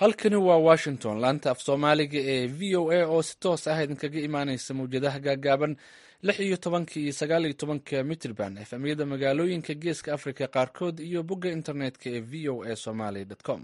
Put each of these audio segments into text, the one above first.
halkani waa washington laanta af soomaaliga ee v o a oo si toos ah idinkaga imaaneysa mawjadaha gaagaaban lix iyo tobanka iyo sagaal iyo tobanka mitrban efamyada magaalooyinka geeska africa qaarkood iyo bogga internetka ee v o a somaly com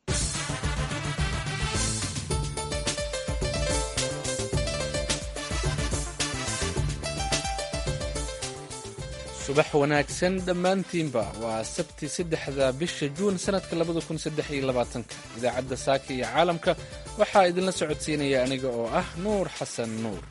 subax wanaagsan dhammaantiinba waa sabti saddexda bisha juun sanadka labada kun saddex iyo labaatanka idaacadda saaka iyo caalamka waxaa idinla socodsiinaya aniga oo ah nuur xasan nuur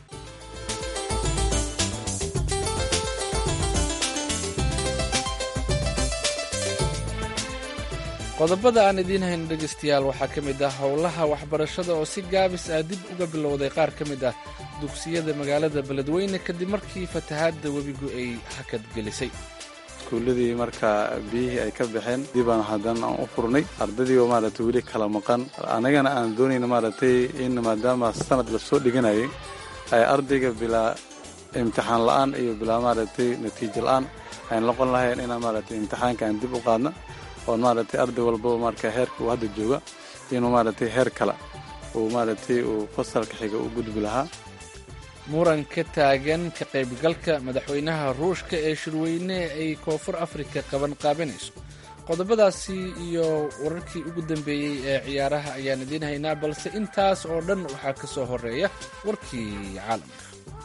qodobada aan idiin hayno dhegaystayaal waxaa ka mid ah howlaha waxbarashada oo si gaabis ah dib uga bilowday qaar ka mid ah dugsiyada magaalada beledweyne kadib markii fatahaadda webigu ay hakad gelisay iskuulladii markaa biyihii ay ka baxeen dibaan haddana aan u furnay ardadiioo maaragtay weli kala maqan annagana aan doonayna maaragtay in maadaama sanad la soo dhiganayay ay ardayga bilaa imtixaan la'aan iyo bilaa maaragtay natiijo la'aan ayn noqon lahayn inaan maaragtay imtixaanka aan dib u qaadna oon maaragtay arday walbaba marka heerka uu hadda jooga inuu maaragtay heer kale uu maaragtay uu fasalka xiga u gudbi lahaa muran ka taagan ka qaybgalka madaxweynaha ruushka ee shirweyne ay koonfur afrika qaban qaabanayso qodobadaasi iyo wararkii ugu dambeeyey ee ciyaaraha ayaan idiin haynaa balse intaas oo dhan waxaa ka soo horeeya warkii caalamka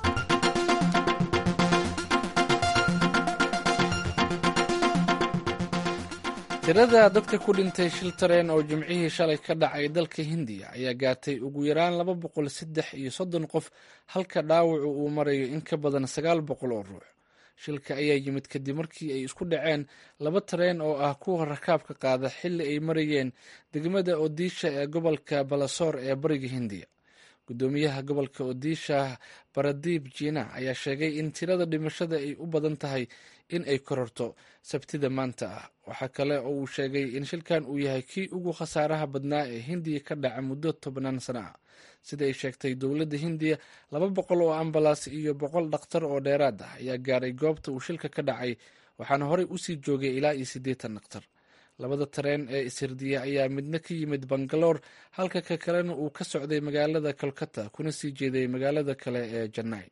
tirada dadka ku dhintay shil tareen oo jimcihii shalay ka dhacay dalka hindiya ayaa gaartay ugu yaraan laba boqol saddex iyo soddon qof halka dhaawacu uu marayo in ka badan sagaal boqol oo ruux shilka ayaa yimid kadib markii ay isku dhaceen laba tareen oo ah kuwa rakaabka qaada xilli ay marayeen degmada odisha ee gobolka balasoor ee bariga hindiya gudoomiyaha gobolka odisha baradiib jina ayaa sheegay in tirada dhimashada ay u badan tahay in ay kororto sabtida maanta ah waxaa kale oo uu sheegay in shilkan uu yahay kii ugu khasaaraha badnaa ee hindiya ka dhaca muddo tobnaan sano ah sida ay sheegtay dowladda hindiya laba boqol oo ambalaas iyo boqol dhakhtar oo dheeraad ah ayaa gaaray goobta uu shilka ka dhacay waxaana horey usii joogay ilaa iyo siddeetan dhakhtar labada tareen ee ishirdiya ayaa midna ka yimid bangaloor halka ka kalena uu ka socday magaalada kolkata kuna sii jeeday magaalada kale ee janai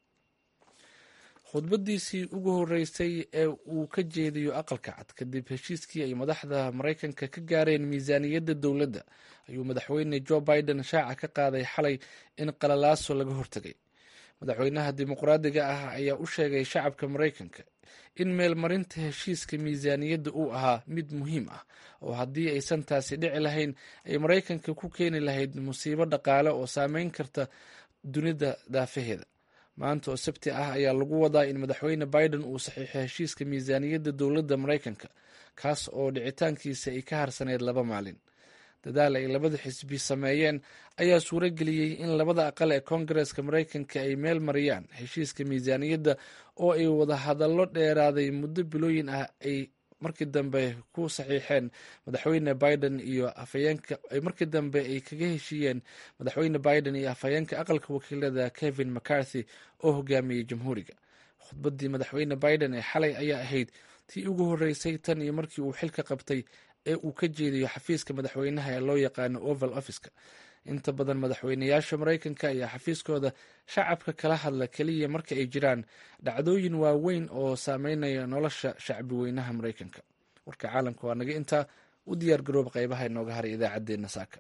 khudbadiisii ugu horeysay ee uu ka jeediyo aqalka cad kadib heshiiskii ay madaxda maraykanka ka gaareen miisaaniyadda dowladda ayuu madaxweyne jo biden shaaca ka qaaday xalay in qalalaaso laga hortegay madaxweynaha dimuqraadiga ah ayaa u sheegay shacabka maraykanka in meelmarinta heshiiska miisaaniyadda uu ahaa mid muhiim ah oo haddii aysan taasi dhici lahayn ay maraykanka ku keeni lahayd musiibo dhaqaale oo saameyn karta dunida daafaheeda maanta oo sabti ah ayaa lagu wadaa in madaxweyne biden uu saxiixo heshiiska miisaaniyadda dowladda maraykanka kaas oo dhicitaankiisa ay ka harsaneyd laba maalin dadaal ay labada xisbi sameeyeen ayaa suuro geliyey in labada aqal ee koongareska maraykanka ay meel mariyaan heshiiska miisaaniyadda oo ay wada hadallo dheeraaday muddo bilooyin ah ay markii dambe ku saxiixeen madaxweyne biden iyo afhayeenka markii dambe ay kaga heshiiyeen madaxweyne biden iyo afhayeenka aqalka wakiilada kevin mccarthy oo hogaamiyey jamhuuriga khudbadii madaxweyne biden ee xalay ayaa ahayd tii ugu horeysay tan iyo markii uu xilka qabtay ee uu ka jeediyo xafiiska madaxweynaha ee loo yaqaano oval officeka inta badan madaxweynayaasha maraykanka ayaa xafiiskooda shacabka kala hadla keliya marka ay jiraan dhacdooyin waaweyn oo saameynaya nolosha shacbi weynaha maraykanka warka caalamka waa naga intaa u diyaar garooba qaybaha inooga haray idaacaddeenna saaka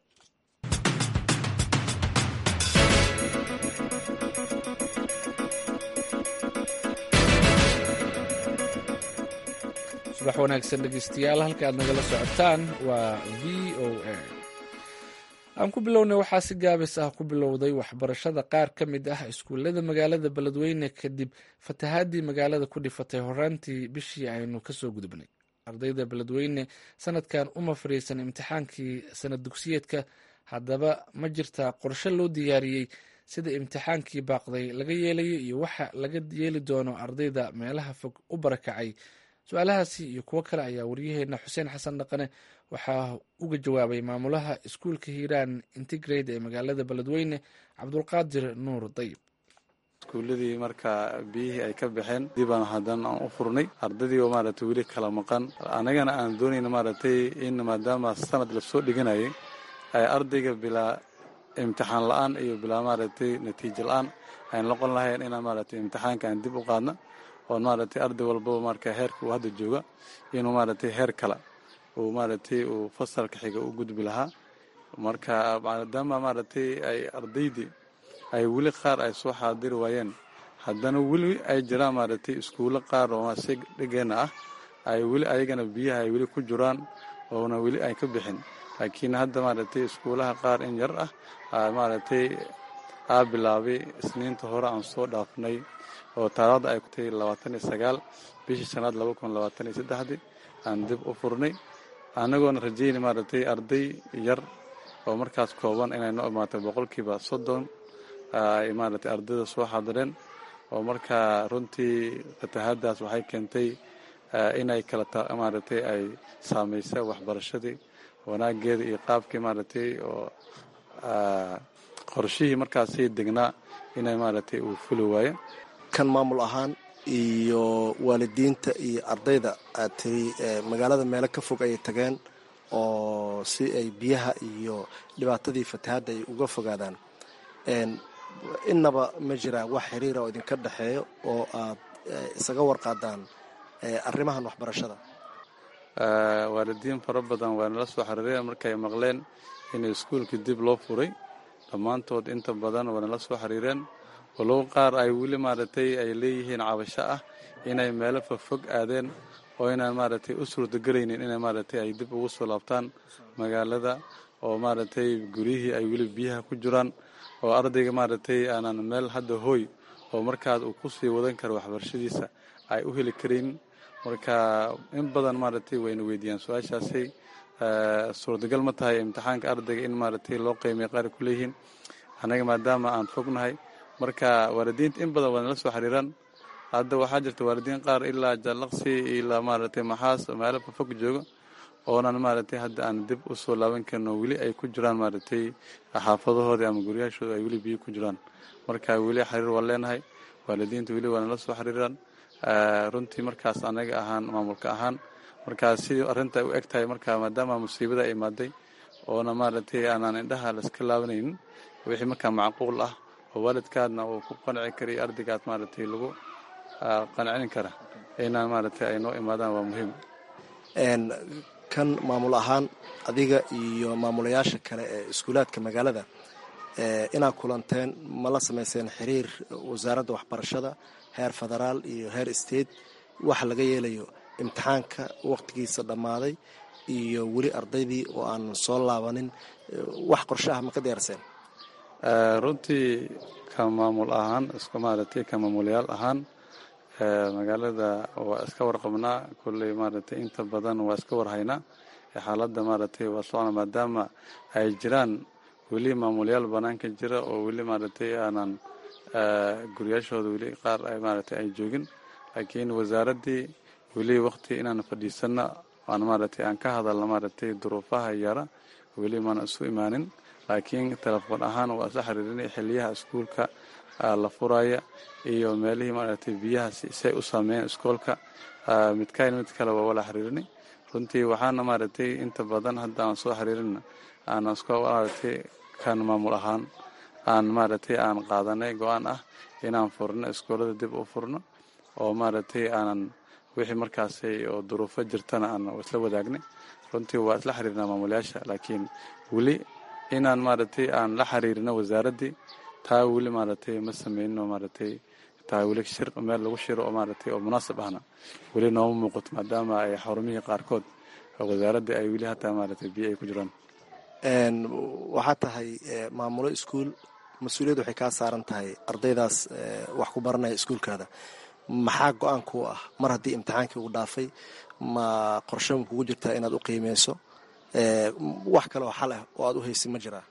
subax wanaagsan dhegeystayaal halka aad nagala socotaan waa v o a aan ku bilownay waxaa si gaabis ah ku bilowday waxbarashada qaar ka mid ah iskuullada magaalada beledweyne kadib fatahaadii magaalada ku dhifatay horaantii bishii aynu kasoo gudubnay ardayda beledweyne sanadkan uma fariisan imtixaankii sanad dugsiyeedka haddaba ma jirtaa qorshe loo diyaariyey sida imtixaankii baaqday laga yeelayo iyo waxa laga yeeli doono ardayda meelaha fog u barakacay su-aalahaasi iyo kuwo kale ayaa waryaheena xuseen xasan dhaqane waxaa uga jawaabay maamulaha iskuulka hiiraan integrate ee magaalada beledweyne cabdulqaadir nuur dayib iskuulladii markaa biyihii ay ka baxeen dibaan haddana aan u furnay ardadii oo maaragtay weli kala maqan annagana aan doonayna maaragtay in maadaama sanad lasoo dhiganayay ay ardayga bilaa imtixaan la-aan iyo bilaa maaragtay natiijo la-aan ayn noqon lahayn inaan maaragtay imtixaanka aan dib u qaadna oon maaragtay arday walbaba marka heerka uu hadda jooga inuu maaragtay heer kale uu maaragtay uu fasalka xiga u gudbi lahaa marka maadaama maaragtay ay ardaydii ay weli qaar ay soo xaadiri waayeen haddana weli ay jiraan maaragtay iskuulo qaar oo si dhigeenna ah ay weli ayagana biyaha ay weli ku jiraan oona weli ay ka bixin laakiin hadda maaragtay iskuulaha qaar in yar ah maaragtay aa bilaabay isniinta hore aan soo dhaafnay oo taarada ay kutay labaatan iyo sagaal bishii shanaad laba kun labaatan iyo saddexdii aan dib u furnay annagoona rajayna maaragtay arday yar oo markaas kooban inay noo imaatay boqolkiiba soddon ay maaragtay ardayda soo xaadireen oo markaa runtii fatahaadaas waxay keentay inay kala maaragtay ay saamaysa waxbarashadii wanaageeda iyo qaabkii maaragtay oo qorshihii markaasii degnaa inay maaragtay uu fuli waayo kan maamul ahaan iyo waalidiinta iyo ardayda aad tiri magaalada meelo ka fog ayay tageen oo si ay biyaha iyo dhibaatadii fatahaadda ay uga fogaadaan innaba ma jiraan wax xiriira oo idinka dhexeeyo oo aad isaga warqaadaan arrimahan waxbarashada waalidiin fara badan waa nala soo xiriireen markay maqleen in iskuulkii dib loo furay dhammaantood inta badan waa nala soo xiriireen walow qaar ay weli maaragtay ay leeyihiin cabasho ah inay meelo fofog aadeen oo inaan maaragtay u suurtagelaynin inay maaragtay ay dib ugu soo laabtaan magaalada oo maaragtay guryihii ay weli biyaha ku jiraan oo ardayga maaragtay aanan meel hadda hooy oo markaas uu kusii wadan karo waxbarashadiisa ay u heli karaynin marka in badan maaragtay wayna weydiiyaan su-aashaasay suurtagal ma tahay imtixaanka ardayga in maaragtay loo qiimay qaar ku leeyihiin annaga maadaama aan fognahay marka waalidiinta in badan waa nala soo xiriiraan hadda waxaa jirta waalidiin qaar ilaa jallaqsi ilaa maaragtay maxaas meelo fofog jooga oonan maaragtay hadda aan dib u soo laaban karno weli ay ku jiraan maaragtay xaafadahoodii ama guryaashooda ay weli biyo ku jiraan marka weli xiriir waan leenahay waalidiinta weli waa nala soo xiriiraan runtii markaas anaga ahaan maamulka ahaan markaa sidii arrinta u eg tahay marka maadaama musiibada ay imaaday oona maaragtay aanaan indhaha laiska laabanaynin wixii markaa macquul ah oo waalidkaadna uu ku qanci kariyo ardaygaad maaragtay lagu qancin kara inaan maaragtay ay noo imaadaan waa muhiim kan maamul ahaan adiga iyo maamulayaasha kale ee iskuulaadka magaalada inaad kulanteen ma la samayseen xiriir wasaaradda waxbarashada heer federaal iyo heer state waxa laga yeelayo imtixaanka waqtigiisa dhammaaday iyo weli ardaydii oo aan soo laabanin wax qorshaha ma ka diyaarseen runtii ka maamul ahaan iska maaragtay ka maamulayaal ahaan magaalada waa iska warqabnaa kulley maaragtay inta badan waa iska warhaynaa xaaladda maaragtay waa socona maadaama ay jiraan weli maamulayaal banaanka jira oo weli maaragtay aanan guryaashooda weli qaar ay maaragtay ay joogin laakiin wasaaraddii weli waqti inaan fadhiisanno aan maaragtay aan ka hadalno maaragtay duruufaha yara weli maana isu imaanin laakiin telefoon ahaan waa isla xiriirinay xiliyaha iskuulka la furaya iyo meelihii maaragtay biyaha say u saameeyeen iskoolka midkayn mid kale waa wala xiriirinay runtii waxaana maaragtay inta badan hadda aan soo xiriirina aan iska maaragtay kan maamul ahaan aan maaragtay aan qaadanay go-aan ah inaan furno iskoolada dib u furno oo maaragtay aanan wixii markaasay oo duruufo jirtana aan isla wadaagnay runtii waa isla xiriirnaa maamulayaasha laakiin weli inaan maaragtay aan la xiriirino wasaaraddii taa weli maaragtay ma sameynino maaragtay taa weli shir meel lagu shiro oo maaragtay oo munaasab ahna weli nooma muuqato maadaama ay xarumihii qaarkood wasaaraddii ay weli hataa maaragtay biyo ay ku jiraan waxaa tahay maamulo iskuul mas-uuliyad waxay kaa saaran tahay ardaydaas wax ku baranaya iskuulkaada maxaa go-aan kuu ah mar haddii imtixaankii uu dhaafay ma qorshe ma kugu jirtaa inaad u qiimeyso wax kale oo xal ah oo aad u haysin ma jiraa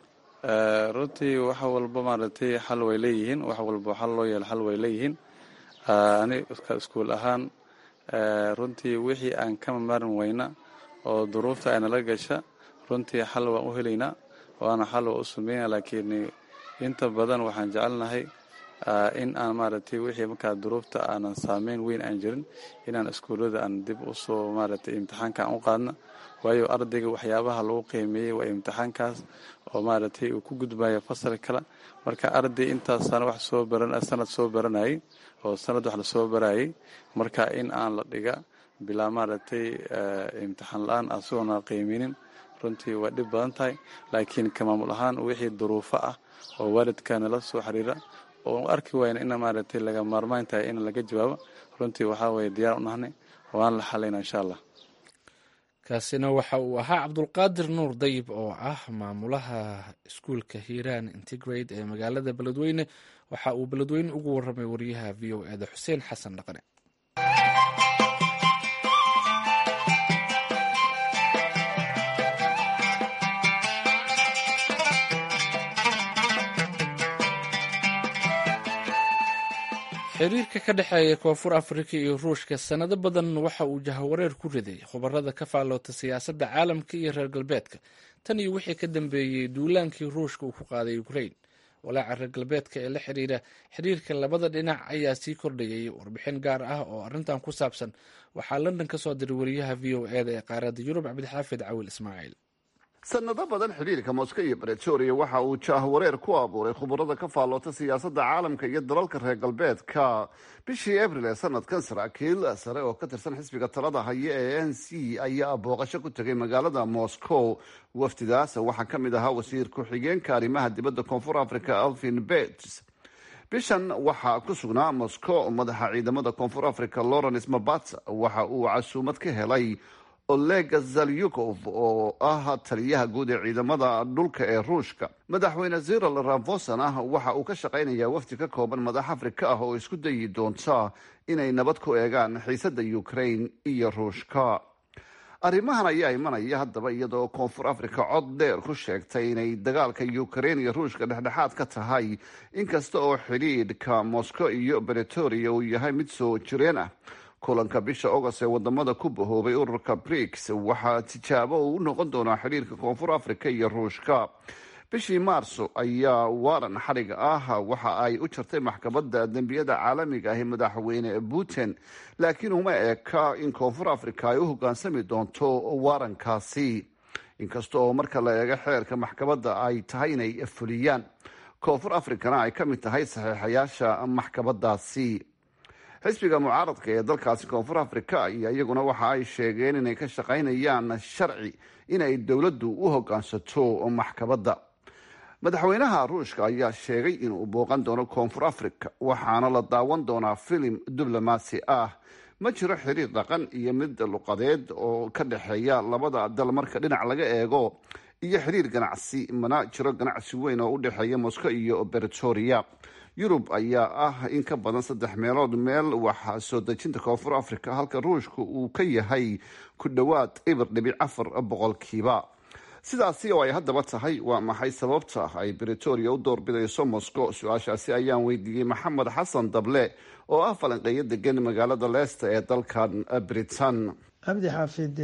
runtii wax walba maaragtay xal way leeyihiin wax walba xal loo yeelo xal way leeyihiin ani iskuul ahaan runtii wixii aan ka marin weyna oo duruufta aynala gasha runtii xal waan u helaynaa waana xal waa u sameynaa laakiin inta badan waxaan jecelnahay in aan maaragtay wixii markaa duruufta aanan saameyn weyn aan jirin inaan iskuullada aan dib usoo maaragtay imtixaanka aan u qaadna waayo ardayga waxyaabaha lagu qiimeeyey waa imtixaankaas oo maaragtay uu ku gudbayo fasal kale marka arday intaasana wax soo baran sanad soo baranayay oo sanad wax lasoo barayay marka in aan la dhiga bilaa maaragtay imtixaan la-aan asigoona qiiminin runtii waa dhib badan tahay laakiin ka maamul ahaan wixii duruufo ah oo waalidka nala soo xiriira oo arki wayna ina maaragtay laga maarmaan tahay in laga jawaabo runtii waxaa weye diyaar u nahnay waan la xalayna insha allah kaasina waxa uu ahaa cabdulqaadir nuur dayib oo ah maamulaha iskuulka hiiraan integrate ee magaalada beledweyne waxa uu beledweyne ugu waramay wariyaha v o eda xuseen xasan dhaqane xiriirka ka dhexeeya koonfur afrika iyo ruushka sanado badan waxa uu jahawareer ku riday khubarada ka faalloota siyaasadda caalamka iyo reer galbeedka tan iyo wixii ka dambeeyey duulaankii ruushka uu ku qaaday ukrain walaaca reer galbeedka ee la xiriira xiriirka labada dhinac ayaa sii kordhayay warbixin gaar ah oo arrintan ku saabsan waxaa london ka soo diray wariyaha v o eda ee qaaradda yurub cabdixaafid cawil ismaaciil sanado badan xidhiirka moskow iyo bretoria waxa uu jaahwareer ku abuuray khubarada ka faalloota siyaasadda caalamka iyo dalalka reer galbeedka bishii abril ee sanadkan saraakiil sare oo ka tirsan xisbiga talada haya ee n c ayaa booqasho ku tegay magaalada moscow wafdidaas waxaa ka mid ahaa wasiir ku-xigeenka arrimaha dibadda koonfur africa alvin bets bishan waxaa ku sugnaa moscow madaxa ciidamada koonfur africa lawrence mabata waxa uu casuumad ka helay oleg zalyukov oo ah taliyaha guud ee ciidamada dhulka ee ruushka madaxweyne zeril ramfosan ah waxa uu ka shaqaynayaa wafdi ka kooban madax afrika ah oo isku dayi doonta inay nabad ku eegaan xiisada ukraine iyo ruushka arrimahan ayaa imanaya haddaba iyadoo koonfur africa cod dheer ku sheegtay inay dagaalka ukraine iyo ruushka dhexdhexaad ka tahay inkasta oo xidhiidhka moscow iyo bretoria uu yahay mid soo jireen ah kulanka bisha agost ee wadamada ku bahoobay ururka briks waxaa tijaabo uu u noqon doonaa xidhiirka koonfur africa iyo ruushka bishii maarso ayaa waaran xadhiga ah waxa ay u jartay maxkamadda dembiyada caalamiga ahi madaxweyne putin laakiin uma eka in koonfur africa ay u hogaansami doonto waarankaasi inkasta oo marka la eego xeerka maxkamadda ay tahay inay fuliyaan koonfur africana ay ka mid tahay saxiixayaasha maxkamadaasi xisbiga mucaaradka ee dalkaasi koonfur africa iyo iyaguna waxa ay sheegeen inay ka shaqaynayaan sharci inay dowladdu u hogaansato maxkamadda madaxweynaha ruushka ayaa sheegay inuu booqan doono koonfur africa waxaana la daawan doonaa filim diblomaasi ah ma jiro xiriir dhaqan iyo mid luqadeed oo ka dhexeeya labada dal marka dhinac laga eego iyo xiriir ganacsi mana jiro ganacsi weyn oo u dhexeeya moscow iyo bretoria yurub ayaa ah in ka badan saddex meelood meel waxaa soo dejinta koonfur africa halka ruushka uu ka yahay ku dhowaad ibir dhibic afar boqolkiiba sidaasi oo ay haddaba tahay waa maxay sababta ay bretoria u doorbidayso moscow su-aashaasi ayaan weydiiyey maxamed xasan dable oo ah falanqeeyo degan magaalada leesta ee dalkan britain cabdi xaafid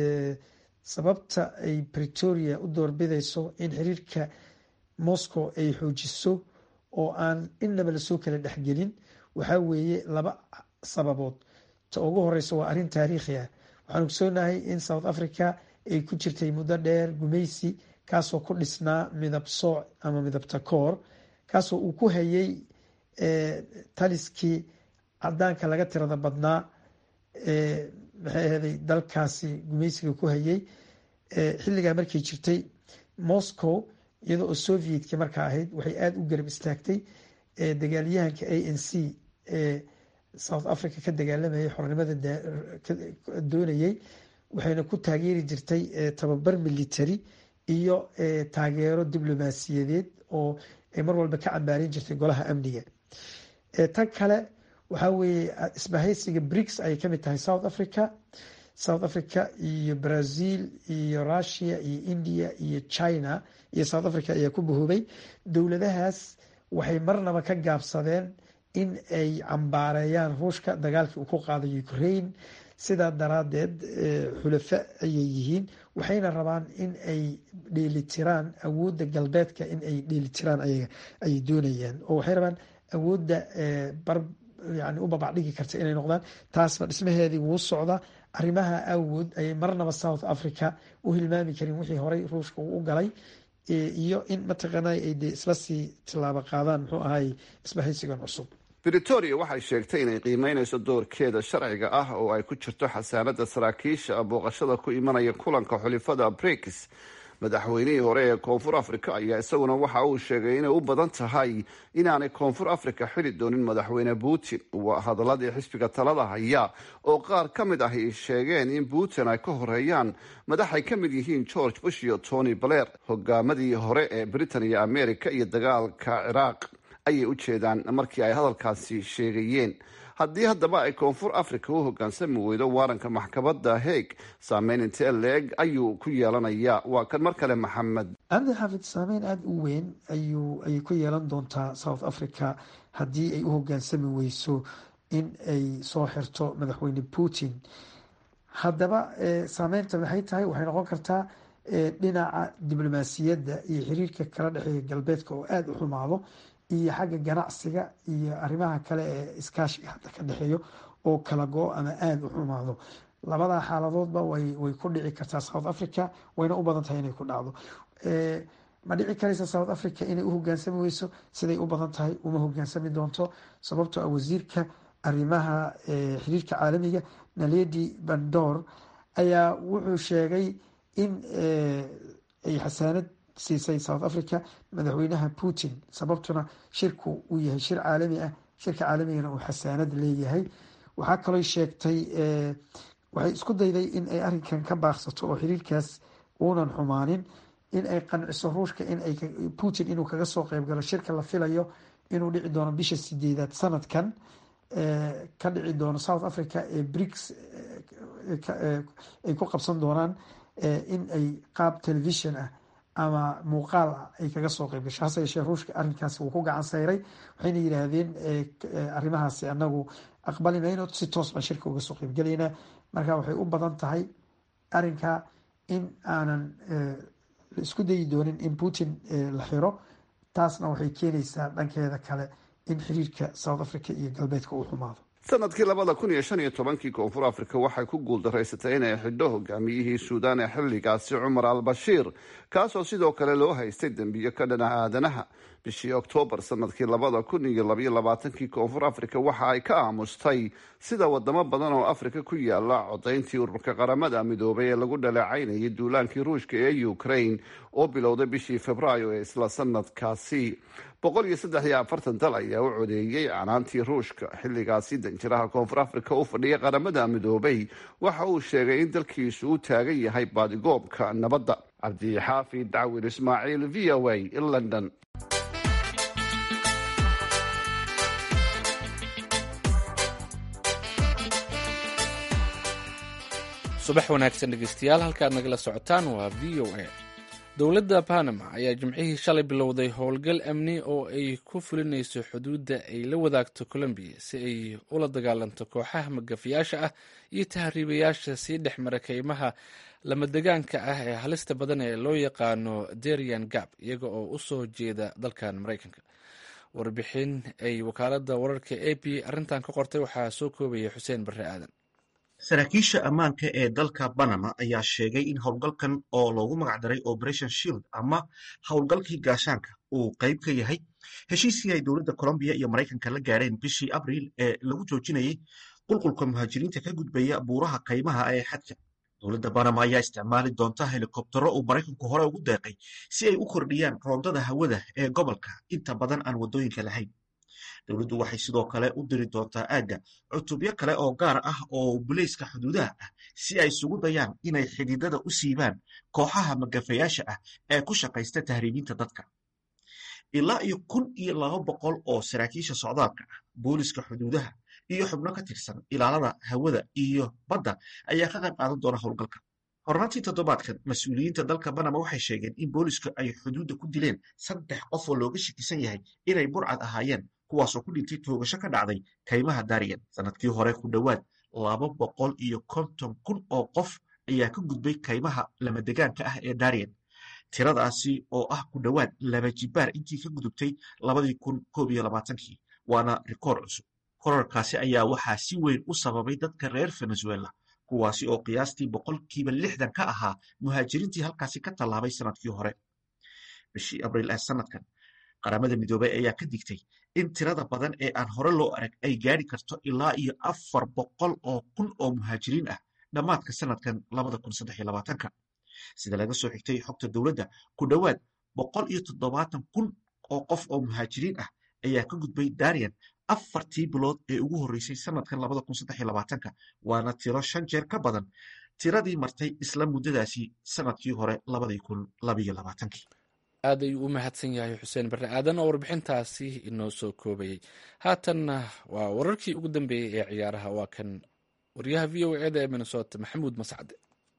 sababta ay bretoria u doorbidayso in xiriirka moscow ay xoojiso oo aan innaba lasoo kala dhexgelin waxaa weeye laba sababood ta ugu horeysa waa arrin taariikhi ah waxaan ogsoonahay in south africa ay ku jirtay muddo dheer gumaysi kaasoo ku dhisnaa midab sooc ama midabta koor kaasoo uu ku hayay taliskii cadaanka laga tirada badnaa maxay ahday dalkaasi gumaysiga ku hayay xilligaa markay jirtay moscow iyadoo oo sovietka markaa ahayd waxay aada u garab istaagtay dagaalyahanka a n c ee south africa ka dagaalamayay xornimada doonayay waxayna ku taageeri jirtay tababar military iyo taageero diblomaasiyadeed oo ay mar walba ka cambaarin jirtay golaha amniga tan kale waxaa weeye isbahaysiga brics ayay kamid tahay south africa south africa iyo brazil iyo russia iyo india iyo china iyo south africa ayaa ku bahoobay dowladahaas waxay marnaba ka gaabsadeen in ay cambaareeyaan ruushka dagaalkii uu ku qaaday ukraine sidaa daraadeed xulafo ayay yihiin waxayna rabaan in ay dheelitiraan awoodda galbeedka in ay dheelitiraan ayaga ayay doonayaan oo waxay rabaan awoodda bar yani u babacdhigi karta inay noqdaan taasna dhismaheedii wuu socdaa arrimaha awood ayay marnaba south africa u hilmaami karin wixii horey ruushka uu u galay iyo in mataqaana ay de isla sii tilaabo qaadaan muxuu ahay isbahaysigan cusub britoria waxay sheegtay inay qiimeynayso doorkeeda sharciga ah oo ay ku jirto xasaanada saraakiisha booqashada ku imanaya kulanka xulifada brix madaxweynihii hore ee koonfur africa ayaa isaguna waxa uu sheegay inay u badan tahay inaanay koonfur africa xili doonin madaxweyne putin waa hadaladii xisbiga talada haya oo qaar ka mid ah ay sheegeen in putin ay ka horeeyaan madax ay ka mid yihiin george bush iyo tony blair hogaamadii hore ee britain iyo america iyo dagaalka ciraaq ayay u jeedaan markii ay hadalkaasi sheegayeen haddii haddaba ay koonfur africa u hogaansami weydo waaranka maxkamadda heeg saameyn intee leeg ayuu ku yeelanayaa waa kan mar kale maxamed cabdi xaafid saameyn aada u weyn ayuu ayay ku yeelan doontaa south africa haddii ay u hogaansami weyso in ay soo xirto madaxweyne putin haddaba saameynta maxay tahay waxay noqon kartaa dhinaca diblomaasiyadda iyo xiriirka kala dhexeeya galbeedka oo aada u xumaado iyo xagga ganacsiga iyo arrimaha kale ee iskaashiga hadda ka dhexeeyo oo kala go ama aada u xumaado labadaa xaaladoodba way way ku dhici kartaa south africa wayna u badan tahay inay ku dhacdo ma dhici karaysa south africa inay u hogaansami weyso siday u badan tahay uma hogaansami doonto sababtoo ah wasiirka arrimaha xiriirka caalamiga naledi bandor ayaa wuxuu sheegay in ay xasaanad siisay south africa madaxweynaha putin sababtuna shirku uu yahay shir caalami ah shirka caalamigana uu xasaanad leeyahay waxaa kaloo sheegtay waxay isku dayday in ay arrinkan ka baaqsato oo xiriirkaas uunan xumaanin in ay qanciso ruushka in ay putin inuu kaga soo qeyb galo shirka la filayo inuu dhici doono bisha sideedaad sanadkan ka dhici doono south africa ee brics ay ku qabsan doonaan in ay qaab television ah ama muuqaal ah ay kaga soo qeyb gasho hase yeeshee ruushka arrinkaasi wuu ku gacan sayray waxayna yidhaahdeen arrimahaasi anagu aqbali mayno si toos baan shirka uga soo qeybgelaynaa marka waxay u badan tahay arrinka in aanan isku dayi doonin in putin la xiro taasna waxay keenaysaa dhankeeda kale in xiriirka south africa iyo galbeedka uu xumaado sanadkii labada kun iyo shan iyo tobankii koonfur africa waxay ku guuldaraysatay inay xidho hogaamiyihii suudaan ee xilligaasi cumar al bashiir kaasoo sidoo kale loo haystay dembiyo ka dhanaca aadanaha bishii oktoobar sanadkii labada kun iyo labaiyo labaatankii koonfur africa waxa ay ka aamustay sida wadamo badan oo afrika ku yaala codayntii ururka qaramada midoobay ee lagu dhaleecaynayay duulaankii ruushka ee ukraine oo bilowday bishii februaayo ee isla sanadkaasi boqol iyo saddex iyo afartan dal ayaa u codeeyey canaantii ruushka xilligaasi danjiraha koonfur africa u fadhiya qaramada midoobay waxa uu sheegay in dalkiisu u taagan yahay baadigoobka nabadda cabdixaafid dacwin ismaaciil v o a london subax wanaagsan dhegeystayaal halkaad nagala socotaan waa v o a dowladda panama ayaa jimcihii shalay bilowday howlgal amni oo ay ku fulinayso xuduudda ay la wadaagto colombiya si ay ula dagaalanto kooxaha magafiyaasha ah iyo tahriibayaasha sii dhex mara keymaha lamadegaanka ah ee halista badan ee loo yaqaano derian gab iyaga oo u soo jeeda dalkan maraykanka warbixin ay wakaalada wararka a p arrintan ka qortay waxaa soo koobaya xuseen barre aadan saraakiisha ammaanka ee dalka banama ayaa sheegay in howlgalkan oo loogu magacdaray operation shield ama howlgalkii gaashaanka uu qayb ka yahay heshiiskii ay dowladda colombiya iyo maraykanka la gaadheen bishii abriil ee lagu joojinayay qulqulka muhaajiriinta ka gudbaya buuraha kaymaha ee xadka dowladda banama ayaa isticmaali doonta helikobtaro uu maraykanku hore ugu deeqay si ay u kordhiyaan roondada hawada ee gobolka inta badan aan waddooyinka lahayn dowladdu waxay sidoo kale u diri doontaa aagga cutubyo kale oo gaar ah oo bulayska xuduudaha ah si ay isugu dayaan inay xididada u siibaan kooxaha magafayaasha ah ee ku shaqaysta tahriibinta dadka ilaa iyo kun iyo laba boqol oo saraakiisha socdaalka ah booliska xuduudaha iyo xubno ka tirsan ilaalada hawada iyo badda ayaa ka qayb qaadan doona howlgalka hornaantii toddobaadkan mas-uuliyiinta dalka banama waxay sheegeen in booliska ay xuduudda ku dileen saddex qof oo looga shakisan yahay inay burcad ahaayeen kuwaasoo ku dhintay toogasho ka dhacday kaymaha dariyan sanadkii hore ku dhowaad laba boqol iyo konton kun oo qof ayaa ka gudbay kaymaha lamadegaanka ah ee dariyan tiradaasi oo ah ku dhowaad laba jibaar intii ka gudubtay labadii kun koob iyo labaatankii waana rikoor cusub korarkaasi ayaa waxaa si weyn u sababay dadka reer venezuela kuwaasi oo qiyaastii boqolkiiba lixdan ka ahaa muhaajiriintii halkaasi ka tallaabay sanadkii hore bishii abriil ee sanadkan qaramada midoobey ayaa ka digtay in tirada badan ee aan hore loo arag ay gaadhi karto ilaa iyo afar boqol oo kun oo muhaajiriin ah dhammaadka sanadkan labada kun saddex iyo labaatanka sida laga soo xigtay xogta dowladda ku dhowaad boqol iyo toddobaatan kun oo qof oo muhaajiriin ah ayaa ka gudbay darian afartii bilood ee ugu horreysay sanadkan labada kun saddex iyo labaatanka waana tiro shan jeer ka badan tiradii martay isla muddadaasi sanadkii hore labadii kun labayo labaatankii aad ayuu u mahadsan yahay xuseen barre aadan oo warbixintaasi inoo soo koobayey haatanna waa wararkii ugu dambeeyey ee ciyaaraha waa kan waryaha v o eda ee minnesota maxamuud mascade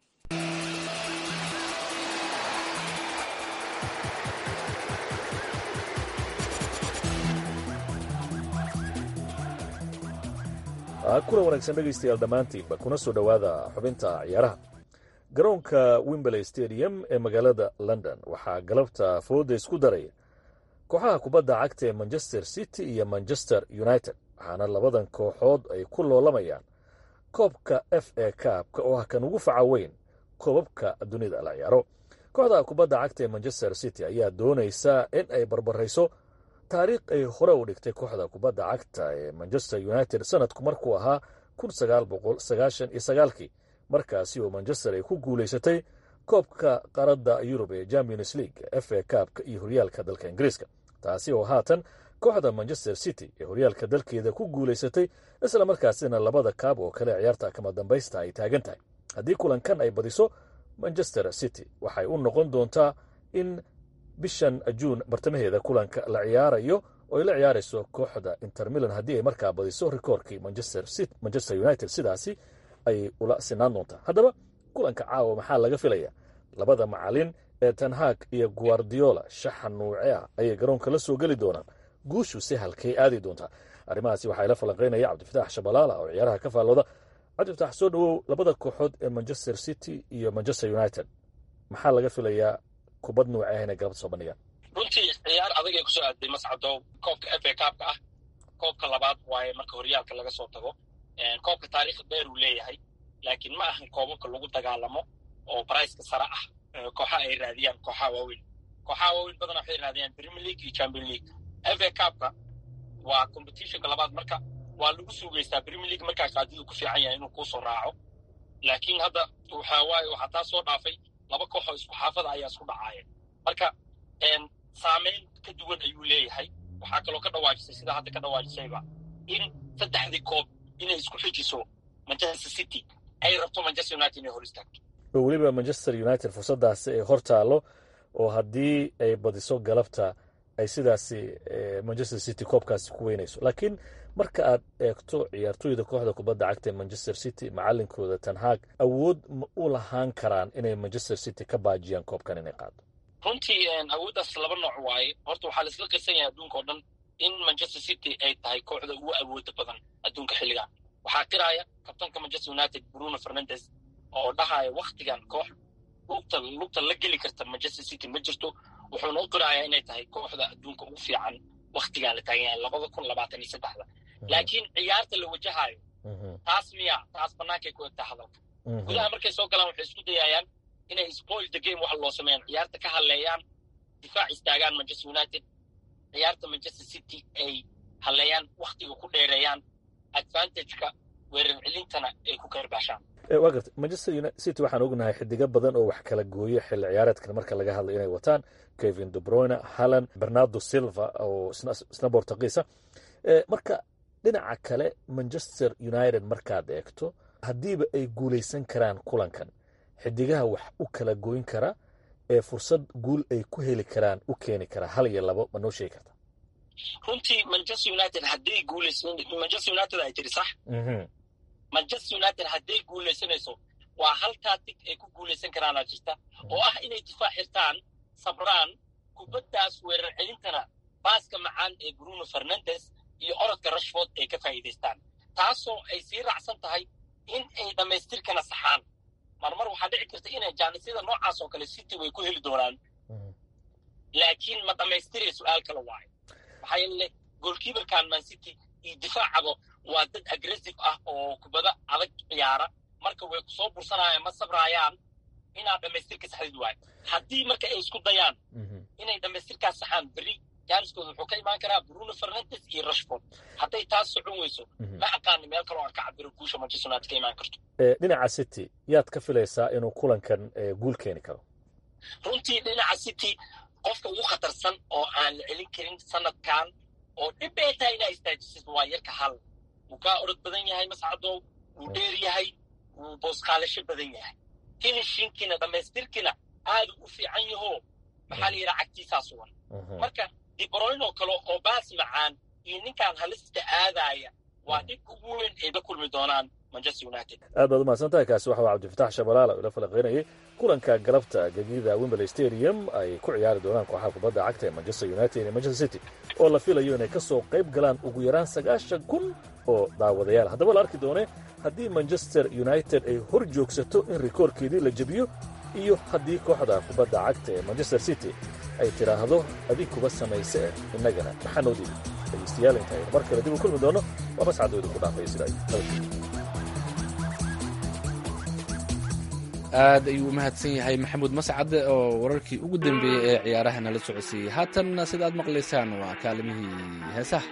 kulan wanaagsan dhegaystayaal dhammaantiinba kuna soo dhowaada xubinta ciyaaraha garoonka wimberley stadium ee magaalada london waxaa galabta fooda isku daraya kooxaha kubadda cagta ee manchester city iyo manchester united waxaana labadan kooxood ay ku loolamayaan koobka f a kaabka oo ah kan ugu faca weyn koobabka dunida la ciyaaro kooxda kubadda cagta ee manchester city ayaa doonaysa in ay barbarayso taariikh ay hore u dhigtay kooxda kubadda cagta ee manchester united sanadku markuu ahaa kun sagaal boqol sagaashan iyo sagaalkii markaasi oo manchester ay ku guulaysatay koobka qaradda yurub ee champions league f a kaabka iyo horyaalka dalka ingiriiska taasi oo haatan kooxda manchester city ee horyaalka dalkeeda ku guulaysatay isla markaasina labada kaab oo kale ciyaarta kama dambaysta ay taagan tahay haddii kulankan ay badiso manchester city waxay u noqon doontaa in bishan juun bartamaheeda kulanka la ciyaarayo oo ay la ciyaarayso kooxda inter milan haddii ay markaa badiso rikoorkii manchester united sidaasi ayay ula sinaan doontaa haddaba kulanka caawa maxaa laga filaya labada macalin ee tanhaag iyo guardiola shaxa nuuce ah ayay garoonka la soo geli doonaan guushu si halkay aadi doontaa arrimahaasi waxaa ila falanqaynaya cabdifatax shabalaala oo ciyaaraha ka faallooda cabdifatax soo dhowow labada kooxood ee manchester city iyo manchester united maxaa laga filayaa kubad nuuce ah inay galabta soo bandhigaan runtii ciyaar adag ay kusoo aaday mascado koobka f a kaabka ah koobka labaad waaye marka horyaalka laga soo tago koobka taariikh dheer uu leeyahay laakiin ma ahan koobabka lagu dagaalamo oo briceka sare ah kooxaha ay raadiyaan kooxaha waaweyn kooxaha waaweyn badana waxay raadiyaan premier league iyo champion league f a kaabka waa competitionka labaad marka waa lagu suugeystaa premier league markaa qaadidu ku fiican yahay inuu kuusoo raaco laakiin hadda waxa waaye waxaa taa soo dhaafay laba kooxoo isku xaafada ayaa isku dhacaaya marka saameyn ka duwan ayuu leeyahay waxaa kaloo ka dhawaajisay sidaa hadda ka dhawaajisayba in saddexdii koob inay isku xijiso manchester city ay rabto manchester united inay hor istaagto oo weliba manchester united fursaddaasi ay hor taallo oo haddii ay badiso galabta ay sidaasi manchester city koobkaasi ku weynayso laakiin marka aad eegto ciyaartooyda kooxda kubadda cagta ee manchester city macalinkooda tanhaag awood ma u lahaan karaan inay manchester city ka baajiyaan koobkan inay qaado runtii awooddaas laba nooc waaye horta waxaa laisla qirsan yahay adduunka oo dhan in manchester city ay tahay kooxda ugu awooda badan adduunka xilligan waxaa qiraaya kabtanka manchester united bruno fernandes oo dhahaya waktigan koox lugta lugta la geli karta manchester city ma jirto wuxuuna u qirayaa inay tahay kooxda adduunka ugu fiican waktigan la taagan yahay labada kun labaatan iyo saddexda laakiin ciyaarta la wajahayo taas miya taas bannaankay ku egtaa hadalka gudaha markay soo galaan waxay isku dayayaan inay spoil the game waxa loo sameeyaan ciyaarta ka hadleeyaan difaac istaagaan manchester united ciyaarta manchester city ay hadleeyaan waktiga ku dheereeyaan advantageka weerar celintana ay ku karbaashaan waa garta manchester city waxaan ognahay xidigo badan oo wax kala gooyo xilli ciyaareedkan marka laga hadlayo inay wataan kevin debroyne halland bernardo silva oo isna bortugiisa marka dhinaca kale manchester united markaad eegto haddiiba ay guulaysan karaan kulankan xidigaha wax u kala gooyn kara ee fursad guul ay ku heli karaan u keeni kara hal iyo labo ma noo sheegi karta runtii manchester united hadday guulaysan manchester united ay tiri sax manchester united hadday guulaysanayso waa hal taatig ay ku guulaysan karaanaa jirta oo ah inay difaac xirtaan sabraan kubaddaas weerar celintana baaska macaan ee bruno fernandes iyo orodka rashford ay ka faa'iidaystaan taasoo ay sii raacsan tahay in ay dhammaystirkana saxaan marmar waxaa dhici karta inay jaanisyada noocaas oo kale city way ku heli doonaan laakiin ma dhammaystiraya su-aal kale waayo maxaa yeele goolkiibarkan man city iyo difaacaba waa dad aggressive ah oo kubada adag ciyaara marka way kusoo bursanayaan ma sabrayaan inaad dhamaystirka saxdid waayo haddii marka ay isku dayaan inay dhamaystirkaas saxaan berri jaaniskooda wuxuu ka imaan karaa bruno fernandes iyo rashford hadday taas socon weyso ma aqaani meel kaloo aan ka cabiro guusha manchester united ka imaan karto dhinaca city yaad ka filaysaa inuu kulankan guul keeni karo runtii dhinaca city qofka ugu khatarsan oo aan la celin karin sanadkan oo dhib bay tahay inaa istaajisid waa yarka hal wuu kaa orod badan yahay mascadow wuu dheer yahay wuu booskaalasho badan yahay finishinkiina dhammaystirkiina aadu u fiican yaho maxaa la yidhaha cagtiisaa sugan marka dibroyn oo kale oo baas macaan iyo ninkaan halista aadaaya waa dhibka ugu weyn ay la kulmi doonaan manchester united aad baad umahadsan tahay kaasi waxa waa cabdifatax shabalaala ila falaqeynayay kulanka galabta gegida wimberley stadium ay ku ciyaari doonaan kooxaha kubadda cagta ee manchester united iyo manchester city oo la filayo inay ka soo qayb galaan ugu yaraan sagaashan kun oo daawadayaal haddaba la arki doone haddii manchester united ay hor joogsato in rikoorkeedii la jebiyo iyo haddii kooxda kubadda cagta ee manchester city ay tidhaahdo adinkuba samayse eh innagana maxaa noo diiday dhegaystayaal intaaynu mar kale dib u kulmi doono waa mascadooda ku dhaafaya sidaa aad ayuu u mahadsan yahay maxamuud mascade oo wararkii ugu dambeeyey ee ciyaaraha nala socodsiiyey haatanna sida aad maqlaysaan waa kaalimihii heesaha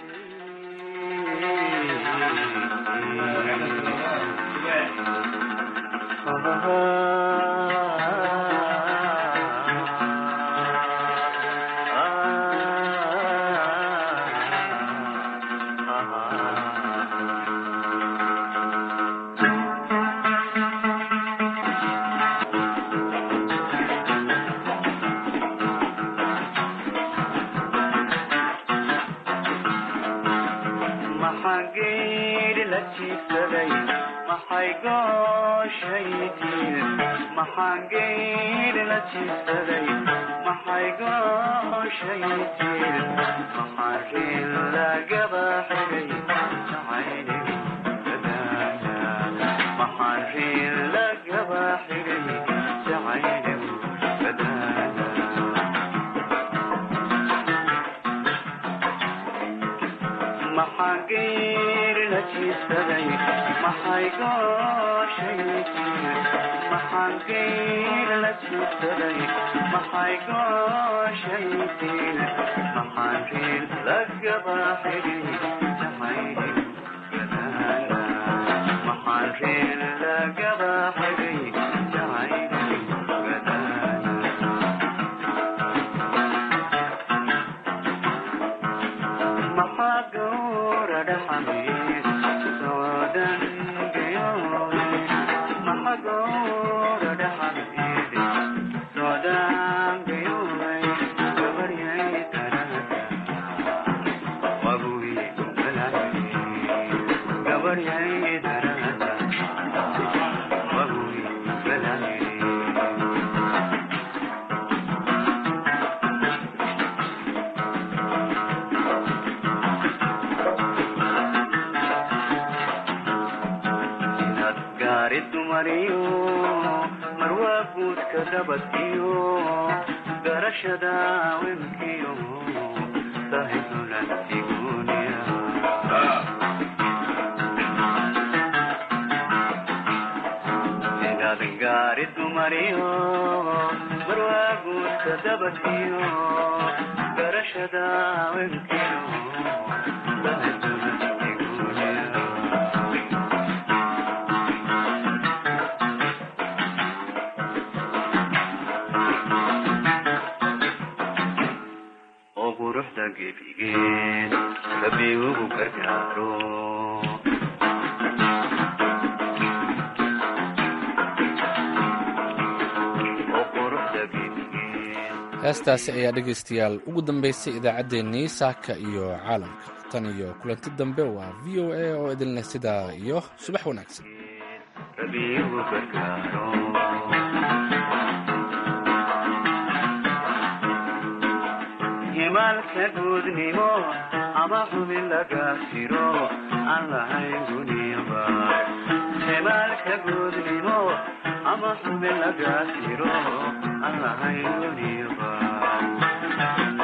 heestaasi ayaa dhegaystayaal ugu dambaysay idaacaddeenii saaka iyo caalamka tan iyo kulanti dambe waa v o a oo idin leh sidaa iyo subax wanaagsan himaalka guudnimo ama xubin laga tiro aan lahayn guniba himaalka guudnimo ama xubin laga tiro aan lahayn guniba